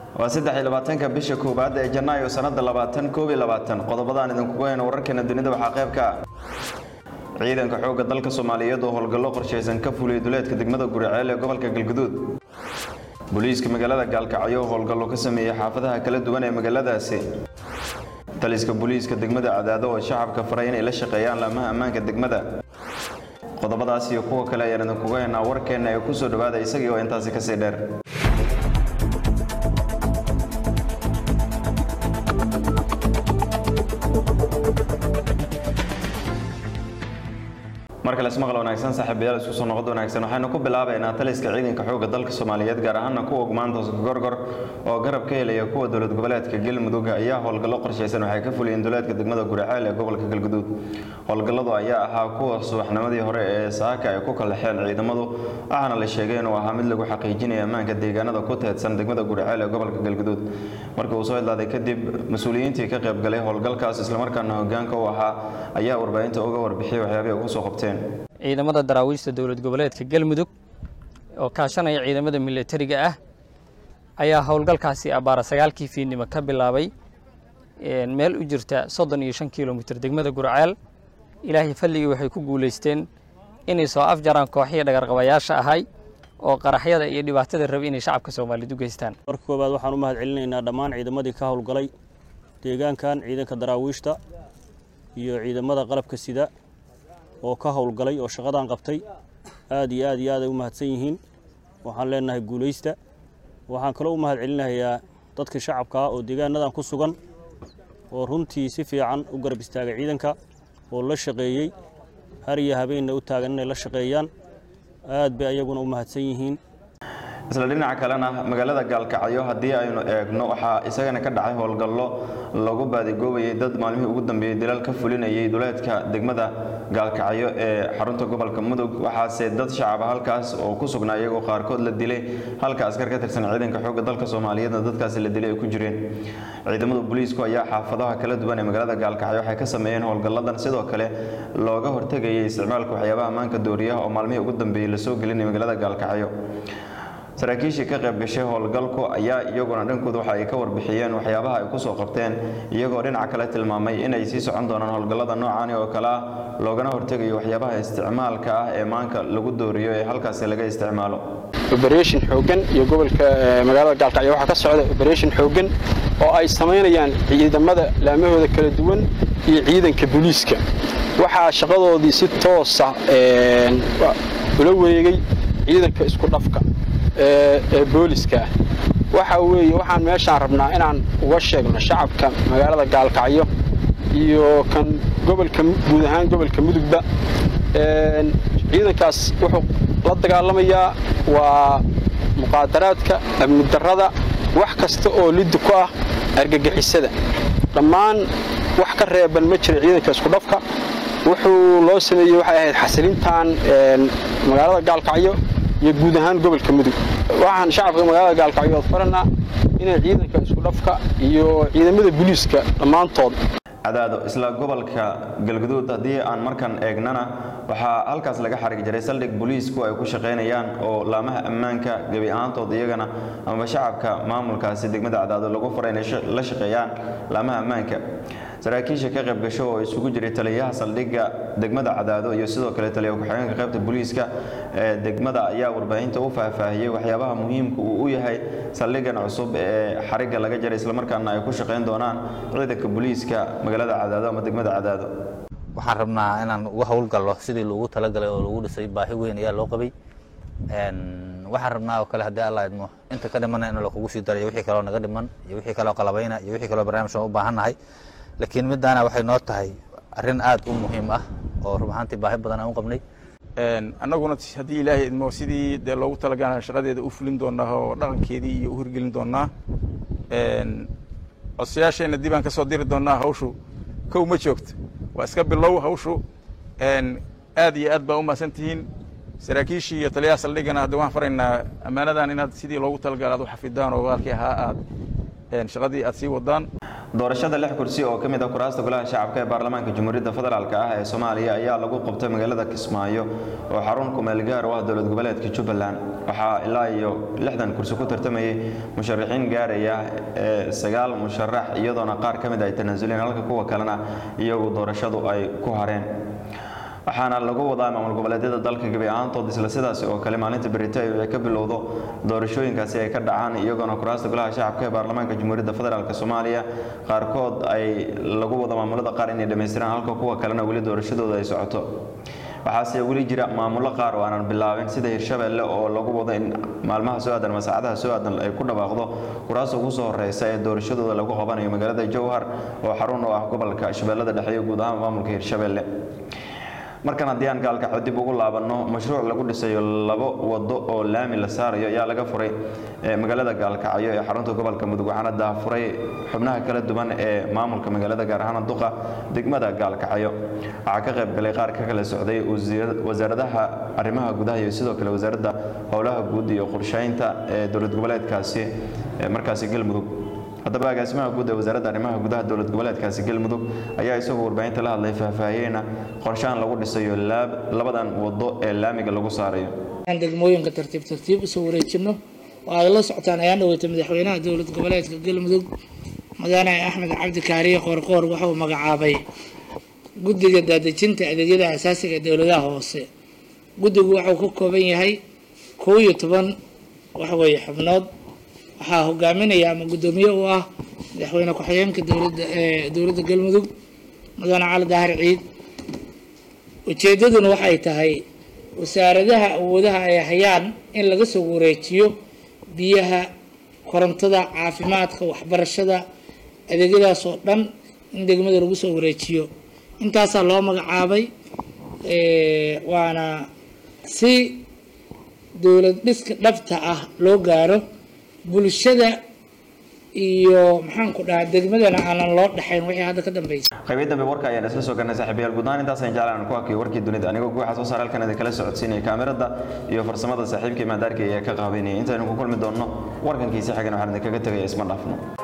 waa saddex iyo labaatanka bisha koowaad ee janaayo sanada labaatan koob iyo labaatan qodobadaan idinkugu hayno wararkeena dunida waxaa qayb ka ah ciidanka xoogga dalka soomaaliyeed oo howlgallo qorshaysan ka fuliyay duleedka degmada guriceel ee gobolka galguduud booliiska magaalada gaalkacyo oo howlgallo ka sameeyey xaafadaha kala duwan ee magaaladaasi taliska booliiska degmada cadaado oo shacabka faray inay la shaqeeyaan laamaha ammaanka degmada qodobadaas iyo kuwa kale ayaan idinkugu haynaa warkeenna ee kusoo dhawaada isagii oo intaasi kasii dheer markale ismaqal wanaagsan saaxiibayaal isku soo noqod wanaagsan waxaynu ku bilaabaynaa taliska ciidanka xoogga dalka soomaaliyeed gaar ahaana kuwa gumaanta gorgor oo garab ka helaya kuwa dowlad goboleedka galmudug ayaa howlgallo qorshaysan waxay ka fuliyeen duleedka degmada guriceel ee gobolka galguduud howlgalladu ayaa ahaa kuwa subaxnimadii hore ee saaka ay ku kalaxeen ciidamadu waxaana la sheegay inuu ahaa mid lagu xaqiijinaya ammaanka deegaanada ku teedsan degmada guriceel ee gobolka galguduud markii uu soo idlaaday kadib mas-uuliyiintii ka qaybgalay howlgalkaas islamarkaana hogaanka u ahaa ayaa warbaahinta uga warbixiyay waxyaabihii ugu soo qabteen ciidamada daraawiishta dowlad goboleedka galmudug oo kaashanaya ciidamada milatariga ah ayaa howlgalkaasi abbaara sagaalkii fiidnimo ka bilaabay meel u jirta soddon iyo shan kilomitir degmada gurceel ilaahay falligii waxay ku guulaysteen inay soo afjaraan kooxihii dhagarqabayaasha ahay oo qaraxyada iyo dhibaatada rabi inay shacabka soomaaliyeed u geystaan marka koowaad waxaan u mahad celinaynaa dhammaan ciidamadii ka howlgalay deegaankan ciidanka daraawiishta iyo ciidamada qalabka sida oo ka howlgalay oo shaqadan qabtay aad iyo aad iyo aad ay u mahadsan yihiin waxaan leenahay guulaysta waxaan kaloo u mahad celinayaa dadka shacabka ah oo deegaanadan ku sugan oo runtii si fiican u garab istaagay ciidanka oo la shaqeeyey har iyo habeenna u taagan inay la shaqeeyaan aad bay ayaguna u mahadsan yihiin isla dhinaca kalena magaalada gaalkacyo haddii aynu eegno waxaa isagana ka dhacay howlgallo lagu baadigoobayay dad maalmihii ugu dambeeyey dilal ka fulinayay duleedka degmada gaalkacyo ee xarunta gobolka mudug waxaase dad shacaba halkaas oo ku sugnaa iyagoo qaarkood la dilay halka askar ka tirsan ciidanka xoogga dalka soomaaliyeedna dadkaasi la dilay ay ku jireen ciidamada booliisku ayaa xaafadaha kala duwan ee magaalada gaalkacyo waxay ka sameeyeen howlgalladan sidoo kale looga hortegayay isticmaalka waxyaabaha ammaanka dooriyaha oo maalmihii ugu dambeeyey lasoo gelinay magaalada gaalkacyo saraakiishii ka qayb gashay howlgalku ayaa iyaguna dhankooda waxa ay ka warbixiyeen waxyaabaha ay kusoo qabteen iyagoo dhinaca kale tilmaamay inay sii socon doonaan howlgallada noocaani oo kale ah loogana hortegayo waxyaabaha isticmaalka ah ee maanka lagu dooriyo ee halkaasi laga isticmaalo oberation xooggan iyo gobolka magaalada gaalkacyo waxaa ka socda oberation xooggan oo ay samaynayaan ciidamada laamahooda kala duwan iyo ciidanka booliiska waxaa shaqadoodii si toosa ula wareegay ciidanka isku dhafka ee booliska ah waxa weeye waxaan meeshaan rabnaa inaan uga sheegno shacabka magaalada gaalkacyo iyo kan gobolka guud ahaan gobolka mudugba ciidankaas wuxuu la dagaalamayaa waa muqaadaraadka amni darrada wax kasta oo liddi ku ah argagixisada dhammaan wax ka reeban ma jira ciidanka isku dhafka wuxuu loo sameeyey waxay ahayd xasilintan magaalada gaalkacyo iyo guud ahaan gobolka mudug waxaan shacabka magaalada gaalkacyood faranaa inay ciidanka isku dhafka iyo ciidamada booliiska dhammaantood cadaado isla gobolka galguduud haddii aan markan eegnana waxaa halkaas laga xarig jiray saldhig booliisku ay ku shaqaynayaan oo laamaha ammaanka gebi ahaantood iyagana amaba shacabka maamulkaasi degmada cadaado lagu faray inay la shaqeeyaan laamaha ammaanka saraakiisha ka qayb gasho oo isugu jiray taliyaha saldhigga degmada cadaado iyo sidoo kale taliya ku-xigeenka qaybta booliiska ee degmada ayaa warbaahinta u faahfaahiyey waxyaabaha muhiimka uu u yahay saldhiggan cusub ee xarigga laga jaray islamarkaana ay ku shaqayn doonaan ciidanka booliiska magaalada cadaado ama degmada cadaado waxaan rabnaa inaan uga howlgallo sidii loogu talagalay oo lagu dhisay baahi weyn ayaa loo qabay waxaan rabnaa oo kale haddii alla idmo inta ka dhimana in lakugu sii darayo wixii kaloo naga dhiman iyo wixii kaloo qalabayna iyo wixii kaloo barnaamijkan u baahannahay laakiin middaana waxay noo tahay arrin aad u muhiim ah oo rub ahaantii baahi badan aan u qabnay annaguna haddii ilaahay idmo sidii dee loogu talagala shaqadeeda u fulin doonaa oo dhaqankeedii iyo u hirgelin doonaa codsayaasheenna dib aan ka soo diri doonaa hawshu kow ma joogto waa iska bilow hawshu aad iyo aad baa u mahadsan tihiin saraakiishii iyo taliyaha saldhigana hadda waan faraynaa ammaanadan inaad sidii loogu talagala aad u xafidaan oo walaalkii ahaa aad shaqadii aad sii wadaan doorashada lix kursi oo ka mid ah kuraasta golaha shacabka ee baarlamaanka jamhuuriyadda federaalk ah ee soomaaliya ayaa lagu qabtay magaalada kismaayo oo xarun kumeel gaar u ah dowlad goboleedka jubbaland waxaa ilaa iyo lixdan kursi ku tartamayay musharaxiin gaaraya ee sagaal musharax iyadoona qaar ka mid ay tanaasuleen halka kuwa kalena iyagu doorashadu ay ku hareen waxaana lagu wadaa maamul goboleedyada dalka gebi ahaantood isla sidaasi oo kale maalinta beritayo ay ka bilowdo doorashooyinkaasi ay ka dhacaan iyagoona kuraasta golaha shacabka ee baarlamaanka jamhuuriyadda federaalk soomaaliya qaarkood ay lagu wado maamulada qaar inay dhammaystiraan halka kuwa kalena weli doorashadooda ay socoto waxaase weli jira maamulo qaar oo aanan bilaabin sida hirshabeelle oo lagu wado in maalmaha soo aadan ama saacadaha soo aadan ay ku dhawaaqdo kuraasta ugu soo horeysa ee doorashadooda lagu qabanayo magaalada jowhar oo xarun u ah gobolka shabeellada dhexe iyo guud ahaan maamulka hirshabeelle markan haddii aan gaalkacyo dib ugu laabanno mashruuc lagu dhisayo labo wado oo laami la saarayo ayaa laga furay magaalada gaalkacyo ee xarunta gobolka mudug waxaana daafuray xubnaha kala duwan ee maamulka magaalada gaar ahaan duqa degmada gaalkacyo waxaa ka qayb galay qaar ka kala socday wasaaradaha arrimaha gudaha iyo sidoo kale wasaaradda howlaha guud iyo qorsheynta ee dowlad goboleedkaasi markaasi galmudug haddaba agaasimaha guud ee wasaaradda arrimaha gudaha dowlad goboleedkaasi galmudug ayaa isagoo warbaahinta la hadlay faahfaahiyeyna qorshahan lagu dhisayo labadan wado ee laamiga lagu saarayo degmooyinka tartiib tartiib usoo wareejino oo ay la socotaan ayaan dhaweyta madaxweynaha dowlad goboleedka galmudug mudane axmed cabdi kaariye qoorqoor wuxuu magacaabay guddiga daadejinta adeegyada asaasiga ee dowladaha hoose guddigu wuxuu ka kooban yahay kow iyo toban waxweeye xubnood waxaa hogaaminaya ama guddoomiye u ah madaxweyne ku-xigeenka dowladda ee dowladda galmudug mudane cali daahir ciid ujeeddaduna waxay tahay wasaaradaha awoodaha ay hayaan in laga soo wareejiyo biyaha korontada caafimaadka waxbarashada adeegyadaas oo dhan in degmada lagu soo wareejiyo intaasaa loo magacaabay waana si dowlad dhiska dhabta ah loo gaaro bulshada iyo maxaanku dhahaa degmadana aanan loo dhexayn wixii hadda ka dambeysay qaybiya dambe warka ayaan isla soo garnay saaxiibayaal guud ahaan intaasaan jeclaan ku hakiyo warkii dunida anigoo guuxa soo saar halkan idin kala socodsiinaya kaamirada iyo farsamada saaxiibkii maadaarka ee ka qaabeynaya intaynu ku kulmi doonno warkankiisi xagan waxaan idinkaga tegaya isma dhaafno